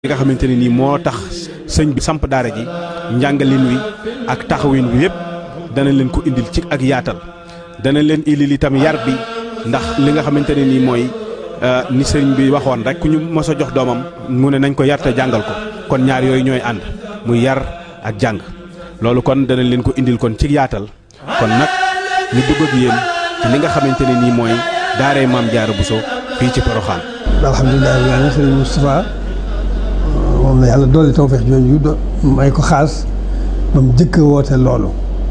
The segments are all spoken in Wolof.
li nga xamante ne nii moo tax sëñ bi samp daara ji njàngalin wi ak taxawin wi yëpp dana leen ko indil ci ak yaatal dana leen indil itam yar bi ndax li nga xamante ne nii mooy ni sëñ bi waxoon rek ku ñu mos a jox doomam mu ne nañ ko yar te jàngal ko kon ñaar yooyu ñooy ànd muy yar ak jàng loolu kon dana leen ko indil kon ci yaatal kon nag ñu dugg ak yéen ci li nga xamante ne nii mooy daaree maam Jaara Buso fii ci Poroxaan. alhamdulilah rabbil aalamiin sëriñ Moustapha moom la yàlla doole tawfeex jooju do may ko xaas ba mu jëkk woote loolu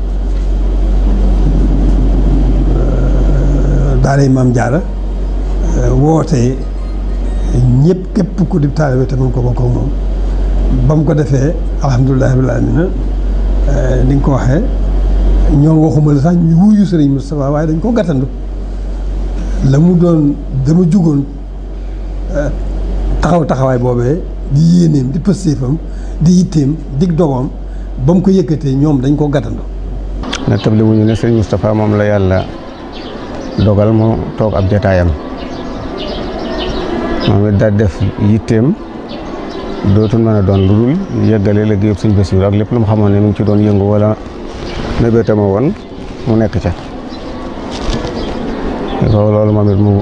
daaray maam Jaara woote ñëpp képp ku di taalibe te mën ko bokk ak moom ba mu ko defee alhamdulilah rabbil aalamiin ni nga ko waxee ñoom waxuma la sax ñu wuyu sëriñ Moustapha waaye dañ ko gàttandu la mu doon dama jugoon taxaw taxawaay boobee di yéeneem di pëstéefam di yitteem dig dogoom ba mu ko yëkkatee ñoom dañ ko gàttandu na table wuñu ne sëriñ Moustapha moom la yàlla dogal mu toog ab jataayam moom it daal def yitteem dootul mën a doon lu dul yëggale liggéeyub sëñ Basiru ak lépp lu mu xamoon ne mu ngi ci doon yëngu wala mébétama woon mu nekk ca loolu moom it mu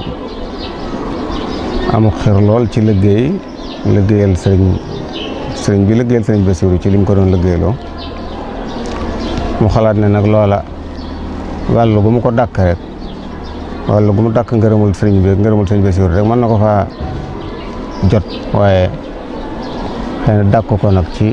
amuk xir lool ci liggéey liggéeyal sëriñ sëriñ bi liggéeyal sëriñ Basiru ci li mu ko doon liggéeyloo mu xalaat ne nag loola wàllu gu mu ko dàkk rek wàllu gu mu dàkk ngërëmul sëriñ bi ngërëmul sëriñ Basiru rek mën na ko faa jot waaye xëy na dàkk ko nag ci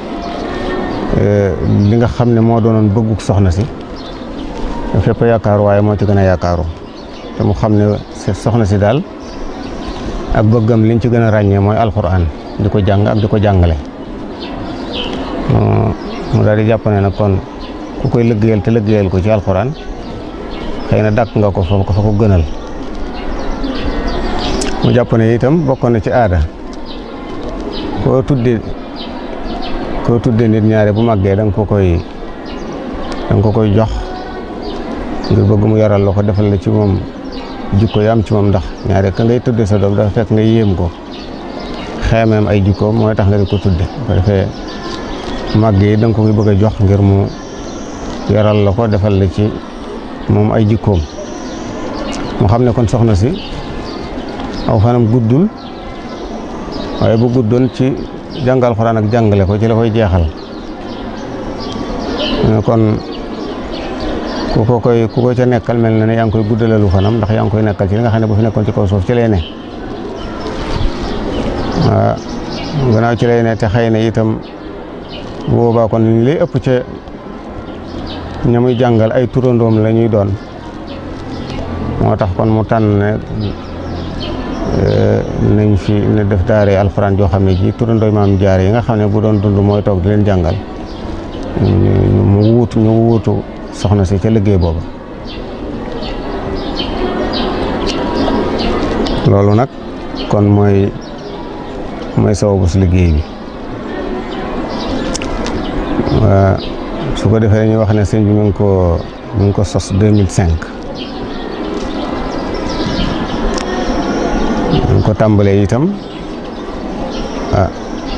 li nga xam ne moo doonoon bëgguk soxna si fépp yaakaaru waaye moo ci gën a yaakaaru te mu xam ne soxna si daal ak bëggam liñ ci gën a ràññee mooy alxuraan di ko jàng ak di ko jàngale mu daal di jàpp ne nag kon ku koy liggéeyal te liggéeyal ko ci alxuraan xëy na dàkk nga ko fa ko fa ko gënal mu jàpp ne itam bokkoon na ci aada koo tudde koo tudde nit ñaare bu màggee da nga ko koy da nga ko koy jox ngir bëgg mu yaral la ko defal la ci moom jikko yi am ci moom ndax ñaare ka ngay tudde sa doom dafa fekk nga yéem ko xeemeem ay jikkoom mooy tax nga di ko tudde ko defee màgg yi da nga ko koy bëgg a jox ngir mu yaral la ko defal la ci moom ay jikkoom mu xam ne kon soxna si aw fanam guddul waaye bu guddoon ci jàngal xuraan ak jàngale ko ci la koy jeexal kon ku ko koy ku ko ca nekkal mel na ne yaa ngi koy guddalalu fanam ndax yaa ngi koy nekkal ci li nga xam ne bu fi nekkoon ci kaw suuf ci lay ne waaw gannaaw ci lay ne te xëy na itam bu boobaa kon li lay ëpp ca ña muy jàngal ay turandoom la ñuy doon moo tax kon mu tànn ne nañ fi ne def daare alxuraan joo xam ne ji turandooy maam jaare yi nga xam ne bu doon dund mooy toog di leen jàngal mu wuutu ñu wuutu soxna si ca liggéey booba loolu nag kon mooy mooy sababu si liggéey bi su ko defee dañuy wax ne sëñ bi mu ngi ko mu ngi ko sos 2005 mu ngi ko tàmbalee itam ah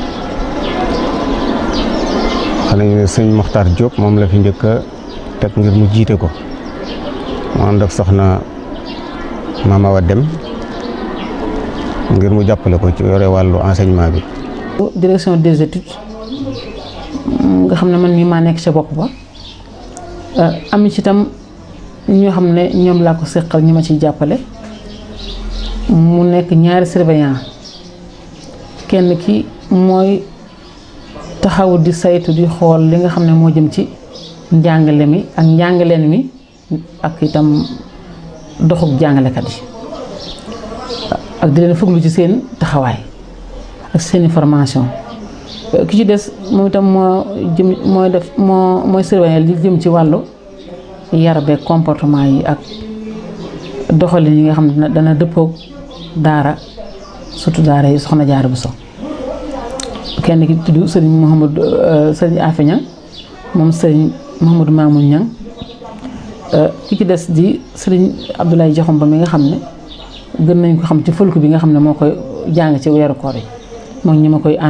xam nañu ne sëñ Moxtaar Diop moom la fi njëkk a teg ngir mu jiite ko mu ànd ak soxna Mama Awa Dem ngir mu jàppale ko ci yore wàllu enseignement bi. direction des études nga xam ne man mii maa nekk ca bopp ba am ci itam ñoo xam ne ñoom laa ko seqal ñi ma ciy jàppale mu nekk ñaari surveillant kenn ki mooy taxaw di saytu di xool li nga xam ne moo jëm ci. njàngale mi ak njàngaleen mi ak itam doxub jàngalekat yi ak di leen fuglu ci seen taxawaay ak seeni formation ki ci des moom itam moo jëm mooy def moo mooy surveiller li jëm ci wàllu yar beeg comportement yi ak doxalin yi nga xam ne dana dëppoog daara surtout daara yi soxna Jaara Buso kenn ki tudd sëriñ Mouhamadou sëriñ Afeña moom sëriñ Mouhamadou Mamoun Niang ki ci des di sëriñ Abdoulaye Diakhoumba mi nga xam ne gën nañ ko xam ci fëlku bi nga xam ne moo koy jàng ci weeru koor yi moom ñi ma koy